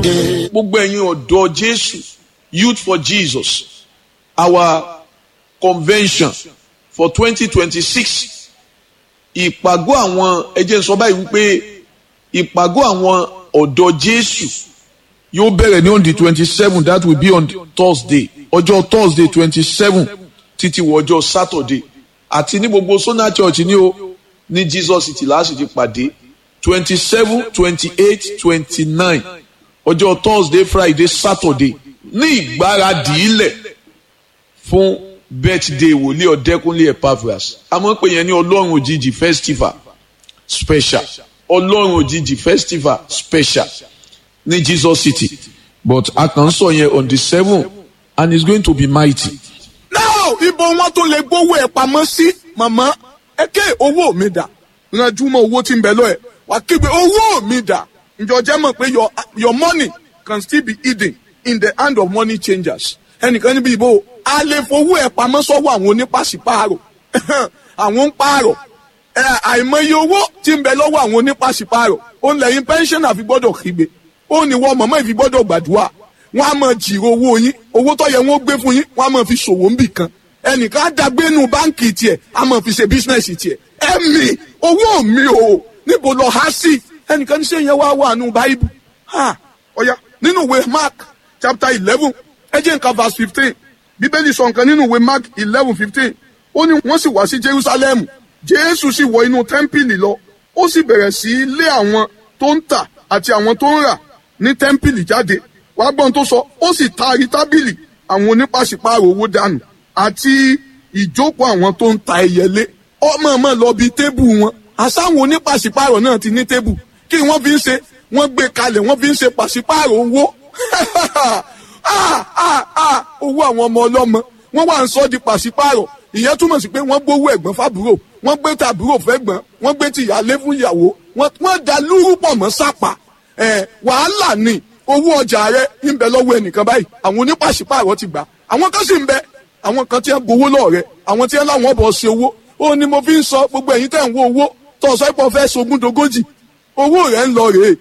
gbogbo ẹ̀yin ọ̀dọ́ jésù youth for jesus our convention for twenty twenty six ìpàgọ́ àwọn ẹjẹ́ sọ báyìí wípé ìpàgọ́ àwọn ọ̀dọ́ jésù yóò bẹ̀rẹ̀ ní on the twenty seven that will be on thursday ọjọ́ thursday twenty seven títí wọ ọjọ́ saturday àti ní gbogbo sona church ní o ní jesus city láti ti pàdé twenty seven twenty eight twenty nine ọjọ́ thursday friday saturday ní ìgbáradì ilẹ̀ fún birthday wòlíì ọ̀dẹ́kúnlé epaphras a máa ń pè yẹn ní ọlọ́run òjijì festival special ọlọ́run òjijì festival special ní jesus city but a kàn ń sọ yẹn on the seven and it's going to be mighty. now ibo wọn tún lè gbówó ẹ pamọ́ sí màmá ẹ ké owó mi dà ranjú mọ́ owó tí ń bẹ lọ ẹ wà kígbe owó mi dà ǹjọ́ jẹ́ mọ̀ pé your your money can still be hidden in the hand of money changers ẹnìkan níbi ìbò a lè fowó ẹ pamọ́ sọ́wọ́ àwọn onípàṣípààrọ̀ àwọn ń pààrọ̀ ẹ àìmọye owó tí ń bẹ lọ́wọ́ àwọn onípàṣípààrọ̀ ó ń lẹ́yìn pẹ́ńsọ̀nà fi gbọ́dọ̀ kígbe ó ní wọ́n mọ̀mọ́ ìfi gbọ́dọ̀ gbàdúrà wọ́n á máa jìrò owó yín owó tó yẹ wọ́n gbé fún yín wọ́n á máa fi ṣòwò ń bì kan ẹnìkan á dàgbé nu báǹkì tiẹ̀ á máa fi ṣe bísínẹ́sì tiẹ̀ ẹ̀mí owó mi o níbo lọ há sí ẹnìkan ní sẹ́yìn wá wà nù báíbù ha ọ̀ya nínú ìwé mark chapter eleven ẹ jẹ́ nǹkan verse fifteen bíbélì sọ nǹkan nínú ìwé mark eleven fifteen ó ní wọ́n sì wá sí jerusalem jésù sì wọ inú tẹ́ḿpìlì lọ ó sì bẹ̀rẹ̀ sí í lé àwọn tó ń tà àti àwọn tó ń rà ní tẹ́ḿpìlì jáde wàá gbọ́n tó sọ ó sì taari tábìlì àwọn onípàṣípààrọ̀ owó dànù àti ìjókòó àwọn tó ń ta ẹyẹlé ọmọ ọmọ lọ bí tébù wọn àsáwọn onípàṣípààrọ̀ náà ti ní tébù kí wọ́n fi ń ṣe wọ́n gbé kalẹ̀ wọ́n fi ń ṣe pàṣípààrọ̀ owó owó àwọn ọmọ ọlọ́mọ wọ́n wà ń sọ di pàṣípààrọ̀ ìyẹn túmọ̀ sí pé wọ́n gbówó ẹ̀gbọ́n fàbúrò wọ́n gbé tàbúrò fẹ́gbọ́n wọ́n gbé tìyálé fún ìyàwó wọ́n da lúrú pọ̀ mọ́ sápà wàhálà ni owó ọjà rẹ ń bẹ lọ́wọ́ ẹnìkan báyìí àwọn onípàṣípààrọ̀ ti gbà àwọn kan sì ń bẹ àwọn kan tí ń gbowó lọ́ọ̀ rẹ àwọn tí ń láwọn bọ̀ ṣe owó ó ní mo fi ń sọ gbogbo ẹ̀yin tẹ̀ ń wo owó tó ọ̀sọ́ ìpọ̀ fẹ́ sogún dogójì owó rẹ̀ ń lọ rèé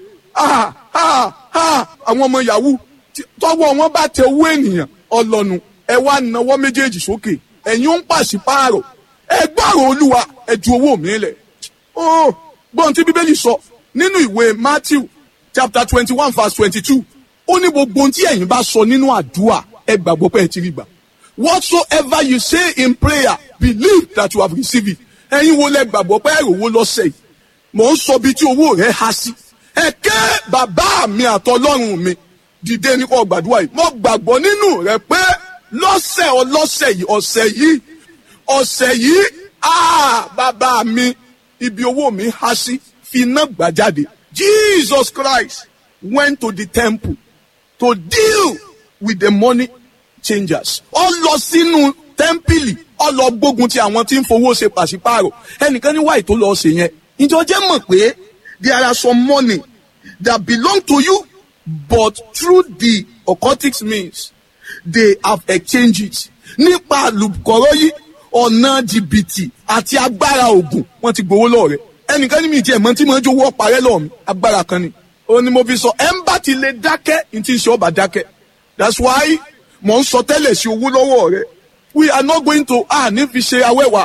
àwọn ọmọ yahoo tọwọ́ wọn bá tẹ owó ènìyàn ọlọ́nu ẹ wá nawọ́ méjèèjì sókè ẹ̀yin ń pàṣípààrọ̀ ẹ gbọ́rọ̀ olúwa ẹ ju owó mi lẹ̀ ó gbọ́n tí bíbélì sọ nínú ìwé matthew chapter twenty one verse twenty two ó ní gbogbo ohun tí ẹ̀yin bá sọ nínú àdúrà ẹ gbàgbọ́ pé ẹ ti rí gbà whatsoever you say in prayer believe that you have received it ẹ̀yin wo lẹ gbàgbọ́ pé ẹ̀rọ owó lọ́sẹ̀ yìí mò ń sọ bí tí owó rẹ̀ há sí ẹ ké bàbá mi àtọlọ́run mi dìde ní kò gbàdúrà yìí mo gbàgbọ́ nínú rẹ pé lọ́sẹ̀ ọlọ́sẹ̀ yìí ọ̀sẹ̀ yìí ọ̀sẹ̀ yìí ah bàbá mi ibi owó mi há sí fi iná gbà jáde Jesus Christ went to the temple to deal with the money changers ó lọ sínú tẹ́ḿpìlì ó lọ gbógun ti àwọn tí ń fowó ṣe pàṣípààrọ̀ ẹnìkan ní wáyé tó lọ ṣe yẹn ìjọ jẹ́ mọ̀ pé there are some money that belong to you but through the occultic means they have exchanged it nípa àlùkọ́rọ́ yìí ọ̀nà jìbìtì àti agbára ògùn wọ́n ti gbowó lọ́ọ̀rẹ́ ẹnìkan ní mi tiẹ̀ mọ́ tí mo ń jowó ọ̀parẹ́ lọ́ọ̀ mi agbára kan ni ó ní mo fi sọ ẹ̀ ń bá ti lè dákẹ́ ní ti ṣe ọba dákẹ́ that's why mo ń sọ tẹ́lẹ̀ sí owó lọ́wọ́ rẹ we are not going to ah ní fi ṣe awẹ́wà.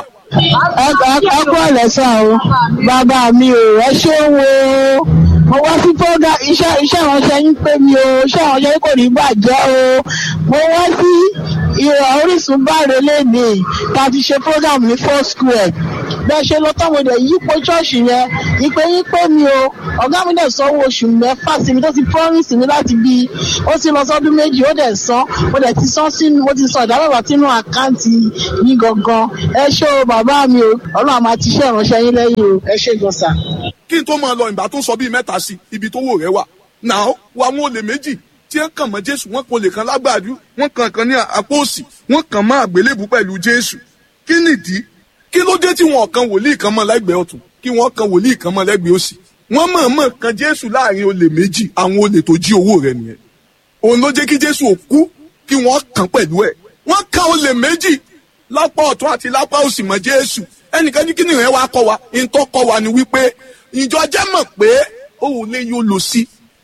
ẹ kú ọ̀lẹ́sà o bàbá mi ò ẹ ṣé wo mo wá sí fọ́gà iṣẹ́ iṣẹ́ ìránṣẹ́ yín pé mi o iṣẹ́ ìránṣẹ́ yín kò ní bàjẹ́ o mo wá sí ìrọ̀ orísun báre lẹ́nìí tá a ti ṣe program ní four square bẹ́ẹ̀ ṣe lọ tọ́ mo dẹ̀ yípo ṣọ́ọ̀ṣì yẹn ìpè yín pé mi o ọ̀gá mi dẹ̀ sanwó oṣù mẹ́fà sí mi tó ti promise mi láti bí ó ti lọ sọ́dún méjì ó dẹ̀ san mo dẹ̀ ti san sínú mo ti san ìdámẹ́wàá sínú àkáǹtì yín gangan ẹ ṣé o bàbá mi o ọlọ́run àmà ti ṣe ìránṣẹ́ yín lẹ́yìn o ẹ ṣé gan sà. kí n tó máa lọ ìgbà tó sọ bíi mẹ́ta sí ibi tó wò rẹ wà náà wà wọn olè méjì tí ń kàn mọ́ jésù wọn kò lè kan lágbàdú wọn kàn kan ní àpò òsì wọn kàn mọ́ àgbélébù pẹ̀lú jésù kí nìdí kí ló dé tí wọn kan wòlíì kan mọ́ lẹ́gbẹ̀ẹ́ ọ̀tún kí wọ́n kan wòlíì kan mọ́ lẹ́gbẹ̀ẹ́ òsì wọ́n mọ̀ọ́mọ̀ kan jésù láàrin olè méjì àwọn olè tó jí owó rẹ̀ nìyẹn òun ló jẹ́ kí jésù ò kú kí wọ́n kàn pẹ̀lú ẹ̀ wọ́n kan olè méjì lápá ọ̀tún àti lápá òsì mọ́ jésù ẹnìkan ní kíni rẹ̀ wá kọ́ wa ìtọ́ kọ́ wa ni wípé ìjọ jẹ́ mọ̀ pé òun lè yóò lò sí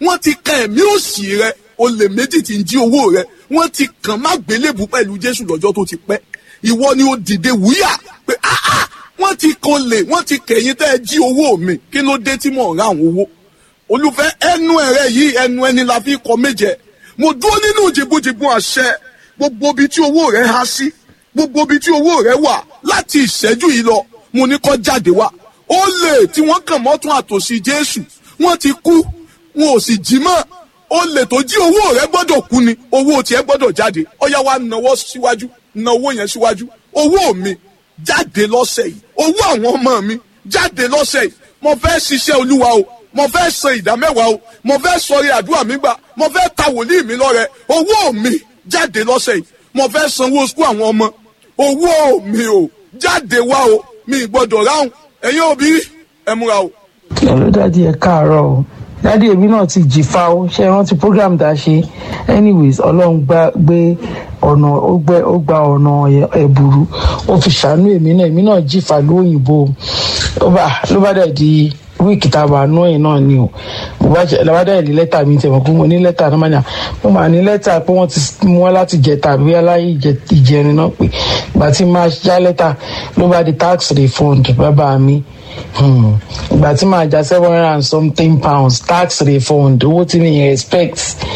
wọ́n ti kan ẹ̀mí òsì rẹ olè méjì tí ń jí owó rẹ wọ́n ti kàn má gbélébù pẹ̀lú jésù lọ́jọ́ tó ti pẹ́ ìwọ ni ó dìde wúyà pé áá wọ́n ti kan lè wọ́n ti kẹ̀yìn tẹ́ ẹ jí owó mi kí ló dé tí mò ń ra àwọn owó olùfẹ́ ẹnu ẹ̀rẹ́ yìí ẹnu ẹni la fi kọ méje mo dúró nínú jìbùjìbù àṣẹ gbogbo ibi tí owó rẹ há sí gbogbo ibi tí owó rẹ wà láti ìṣẹ́jú yìí lọ mo ní kó jáde wá ó lè tí wọ́n kàn mọ́tún àtòsí jésù wọ́n ti kú wọn ò sì jí mọ́ ó lè tó jí owó rẹ gbọ́dọ̀ kú ni owó tiẹ̀ gbọ́dọ̀ jáde ọ̀yá wa nawọ́ síwájú na owó yẹn síwájú owó mi jáde lọ́sẹ̀ yìí owó àwọn ọmọ mi jáde lọ́sẹ̀ yìí mo fẹ́ ṣiṣẹ́ olúwa o mo fẹ́ san ìdá mẹ́wàá o mo fẹ́ sọrí àdúrà mi gbà mo fẹ́ ta wòlíì mi lọ́rẹ owó mi jáde lọ́sẹ̀ yìí mo fẹ́ sanwó sukú àwọn ọmọ owó mi o jáde wá o mi gbọ́dọ̀ ráhùn ẹ̀yin òbí ẹ múra o. hello dadi ẹ káàárọ̀ o dadi èmi náà ti jìfà o ṣe rántí program tá a ṣe anyways ọlọ́run gbá gbé ọ̀nà ó gbẹ ó gba ọ̀nà ẹ̀bùrú ó fi ṣàánú èmi náà èmi náà jìfà lóyìnbó ló bá ló bá dẹ̀ di wíìkì tá a wà nú ẹ̀ náà ni o mo bá jẹ lọ́wọ́ dẹ̀ ní lẹ́tà mi tẹ̀wọ̀n pé mo ní lẹ́tà náà mania mo máa ní lẹ́tà pé wọ́n ti mú wọn láti jẹta àbí aláyé ìjẹrin náà pé ìgbà tí máa já lẹ́tà ló bá di tax refund bàbá mi ìgbà tí máa já seven hundred and something pounds tax refund owó tí mi expect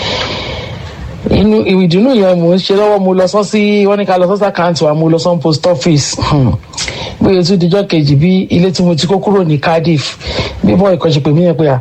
inú ìdùnnú yẹn mò ń ṣe lọ́wọ́ mo lọ sọ sí wọ́n ní ká lọ sọ́sà káàntì wa mo lọ sọ́n post office bóyá tún dijọ́ kejì bí ilé tí mo ti kó kúrò ní cardiff bí bọ́ ìkànṣe pè mí yẹn pé à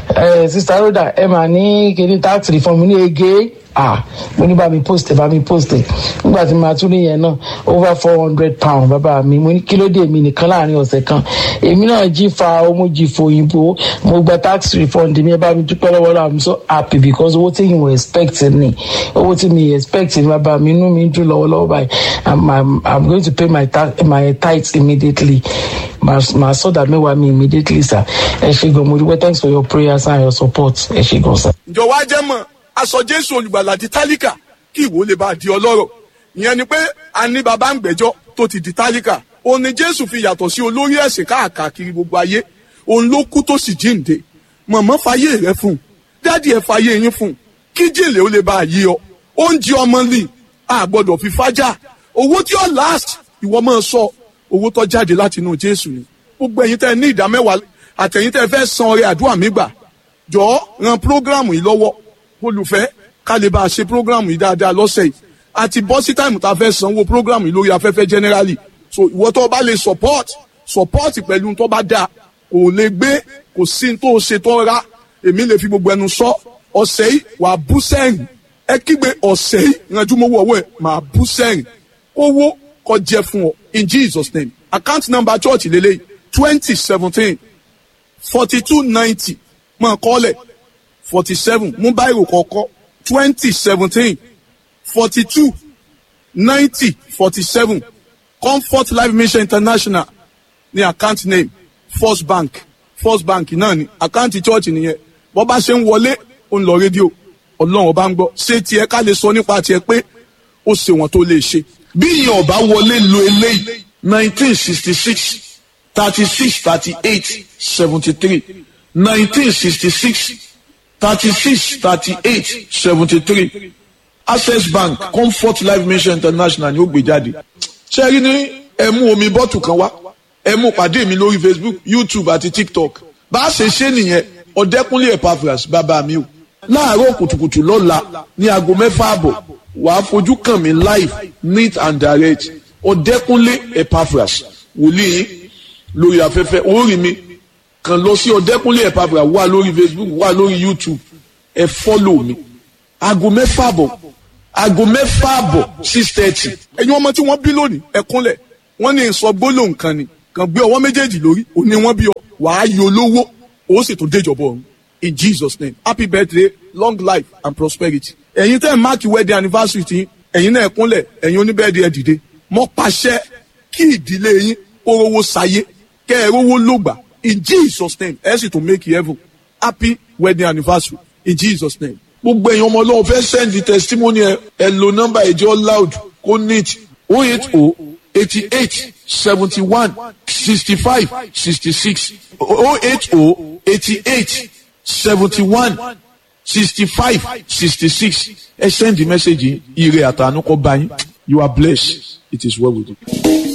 ẹ sista rhoda ẹ mà ní kíní tax reform ní ege ah mo ní bá mi post ẹ bá mi post ẹ nígbà tí màá tún níyẹn náà over four hundred pound bàbá mi mo ní kí ló dé mi nìkan láàrin ọ̀sẹ̀ kan èmi náà jí fa ọmọ jí fo òyìnbó mo gba tax refund mi ẹ bá mi dúpẹ́ lọ́wọ́ lọ́wọ́ i'm so happy because owó tí yìí wọ́n expect ni owó tí mi expect ni bàbá mi inú mi dùn lọ́wọ́lọ́wọ́ báyìí i'm i'm i'm going to pay my tax my tithes immediately màá sọ̀dà mẹ́wàá mi immediately sir ẹ ṣe gan mo dúpẹ́ thanks for your prayers and your support ẹ ṣe gan sir. ǹjọ́ wá jẹ́ mọ̀ aṣọ jésù olùgbàlà di tálíkà kí ìwọ lè bá di ọlọ́rọ̀ ìyẹn ni pé a ní baba ń gbẹ́jọ́ tó ti di tálíkà òun ni jésù fi yàtọ̀ sí olórí ẹ̀sìn káàkiri gbogbo ayé òun ló kú tó sì jíǹde mọ̀mọ́ fàyè rẹ fún un dádì ẹ̀ fàyè yín fún un kí jèlè ó lè bá a yí ọ oúnjẹ ọmọ lì a gbọ́dọ̀ fi fájà owó tí ó last ìwọ máa sọ owó tó jáde láti inú jésù ni gbogbo ẹ̀yin tẹ́ ní ìdá mẹ́wàá àtẹ̀yin tẹ́ fẹ́ san ọrẹ àdúrà mi gbà jọ̀ọ́ ran prógráàmù yìí lọ́wọ́ olùfẹ́ ká lè bá a ṣe prógráàmù yìí dáadáa lọ́sẹ̀ yìí àti bọ́ sí táìmù tá a fẹ́ sanwó prógráàmù yìí lórí afẹ́fẹ́ generally so ìwọ tó bá lè support support pẹ̀lú tó bá dáa kò lè gbé kò sí tó ṣe tó ra èmi lè fi gbogbo ẹnu sọ ọ̀sẹ̀ yìí wà á bú sẹ́yìn ẹ kígbe ọ̀sẹ̀ yìí ìrànjú mọ́wọ́ ọwọ́ ẹ̀ máa bú sẹ́yìn owó kó jẹ́ fún ọ in Jesus name account number church lélẹ́yìí twenty seventeen forty two ninety máa kọ́lẹ̀ forty seven mú báyìí kọ̀ọ̀kọ́ twenty seventeen forty two ninety forty seven comfort life mission international ní account name first bank first bank náà ni account church nìyẹn bọ́ bá ṣe ń wọlé ó ń lọ rédíò ọlọ́run ọba ń gbọ́ ṣé tiẹ̀ ká lè sọ nípa tiẹ̀ pé ó ṣe wọ́n tó lè ṣe. bí ìyẹn ọba wọlé lo eléyìí nineteen sixty six thirty six thirty eight seventy three nineteen sixty six thirty six thirty eight seventy three access bank comfort life mission international ni ó gbé jáde ṣe rí ní ẹ mú omi bọ́tù kan wá ẹ mú pàdé mi lórí facebook youtube àti tiktok bá a ṣe ṣe nìyẹn ọ̀dẹ́kúnlé epaphras bàbá mi o láàárọ̀ kùtùkùtù lọ́la ní aago mẹ́fà àbọ̀ wàá fojú kàn mí live neat and direct ọ̀dẹ́kúnlé epaphras wòlíì lórí afẹ́fẹ́ orí mi kàn lọ sí ọ̀dẹ́kúnlé epaphras wà lórí facebook wà lórí youtube ẹ fọ́lọ̀ mi aago mẹ́fà àbọ̀ aago mẹ́fà àbọ̀ six thirty ẹ̀yin ọmọ tí wọ́n bí lónìí ẹ kúnlẹ̀ wọ́n ní sọ gbólóhùn kan ni kàn gbé ọwọ́ méjèèjì lórí òní wọ́n bí ọ wàá yọ lówó ó sì tún déjọba ọ̀run in jesus name happy birthday long life and prosperity. ẹ̀yin tẹ́ ẹ̀ máàkì wedding anniversary tí ẹ̀yin náà kúnlẹ̀ ẹ̀yin oníbẹ̀ẹ́dì ẹ̀ dìde mọ́ pàṣẹ kí ìdílé yín kó rówó sáyé kẹ́ ẹ̀ rówó lògbà in jesus name ẹ̀ sì tún make heaven happy wedding anniversary in jesus name. gbogbo èèyàn ọmọ ọlọ́run fẹ́ send testimony ẹ ẹ lo nọ́mbà ẹ̀jẹ̀ loud kó neat o eight o eighty eight seventy one sixty five sixty six o eight o eighty eight seventy one sixty five sixty six ẹ send the message ire àtànú kọ́ bá yín you are blessed it is well with you.